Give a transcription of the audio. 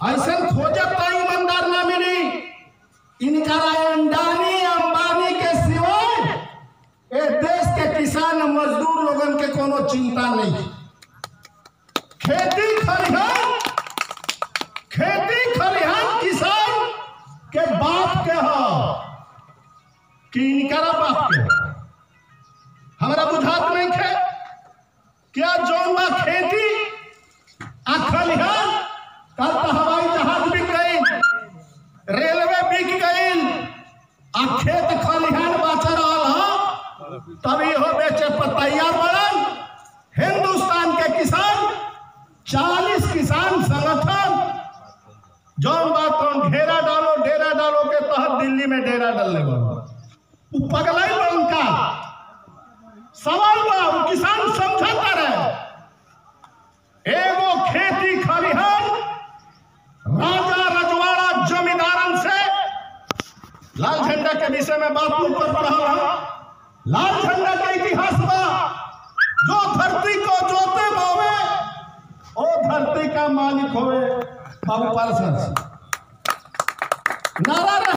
ऐसा खोजत तो ईमानदार ना मिली इनका अंडानी अंबानी के सिवाय ए देश के किसान मजदूर लोगन के कोनो चिंता नहीं खेती खलिहान खेती खलिहान किसान के बाप के हो कि इनकरा बाप के हो? हमरा बुझात नहीं खे क्या जौन बा खेती आ खलिहान कल तो हवाई जहाज बिक गई रेलवे बिक गई आ खेत खलिहान बच रहा है तभी हो बेचे पर तैयार बनल हिंदुस्तान के किसान चालीस किसान संगठन जौन बात तो घेरा डालो डेरा डालो के तहत दिल्ली में डेरा डालने बनो उ पगलाई बा उनका सवाल बा उ किसान समझता रहे एगो खेती खलिहान राजा रजवाड़ा जमींदारन से लाल झंडा के विषय में बात नहीं कर रहा हूं लाल झंडा का इतिहास बा जो धरती को जोते बोवे ओ धरती का मालिक होवे बाबू पारसन नारा रहे